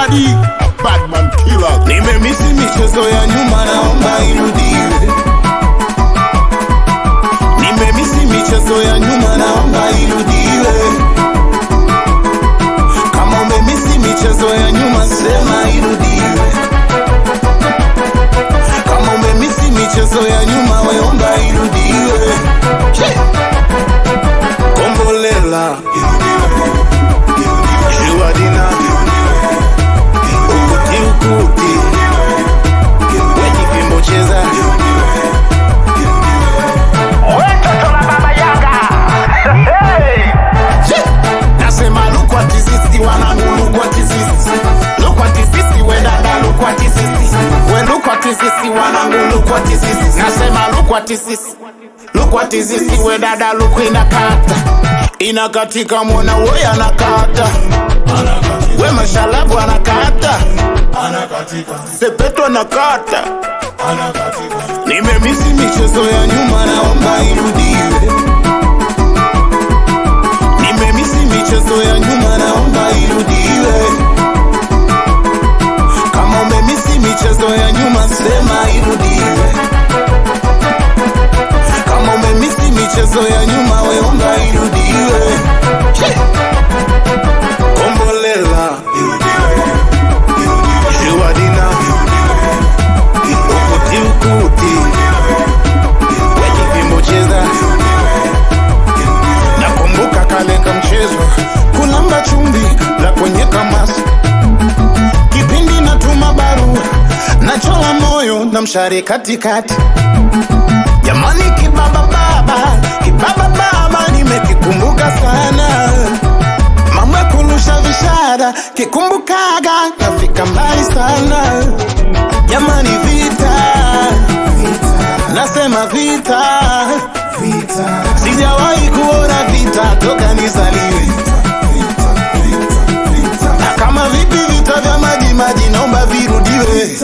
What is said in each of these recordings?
Daddy, Badman Killer. Nimemisi michezo ya nyuma, naomba irudiwe. Nimemisi michezo ya nyuma, naomba irudiwe. Kama umemisi michezo ya nyuma, sema irudiwe. Kama umemisi michezo ya nyuma, weomba irudiwe. Che! Kombolela Juadina Ukuti ukuti Wejipimbo cheza Watoto la baba Yanga. Hey! Che! Nasema lukwa tizisi wanangu lukwa tizisi Lukwa tizisi we dada lukwa tizisi We lukwa tizisi wanangu lukwa tizisi Nasema lukwa tizisi Lukwa tizisi we dada luku inakata Inakatika mwana we anakata We mashalabu anakata Sepeto anakata Nimemisi michezo ya nyuma naomba irudiwe Nimemisi michezo ya nyuma naomba irudiwe. Kama umemisi michezo ya nyuma sema irudiwe. Kama umemisi michezo ya nyuma weomba irudiwe. Che! Kombolela Juadina Ukuti ukuti Wejipimbo cheza Nakumbuka kale ka mchezo kulamba chumvi la kwenye kamasi, kipindi natuma barua nachola moyo na mshare katikati. Jamani, kibaba baba, kibaba baba, nimekikumbuka sana mama kurusha vishara, kikumbukaga nafika mbali sana. Jamani, vita nasema vita sijawahi kuona vita toka nizaliwe. Na kama vipi vita vya maji maji, naomba virudiwe.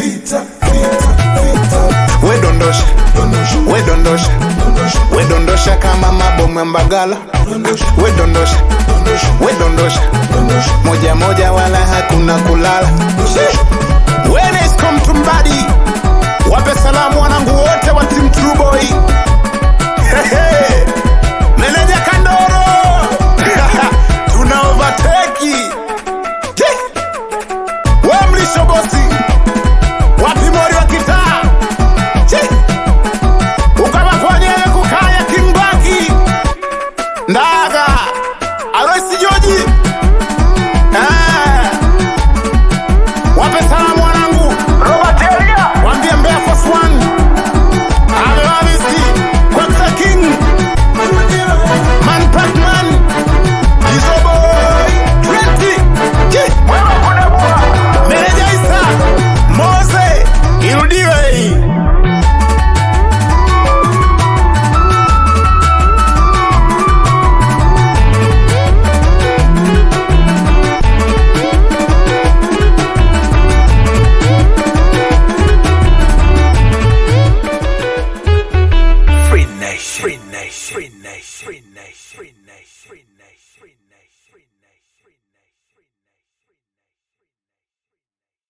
We dondosha, we dondosha, we dondosha kama mabomu ya Mbagala. We dondosha, we dondosha, moja moja, wala hakuna kulala.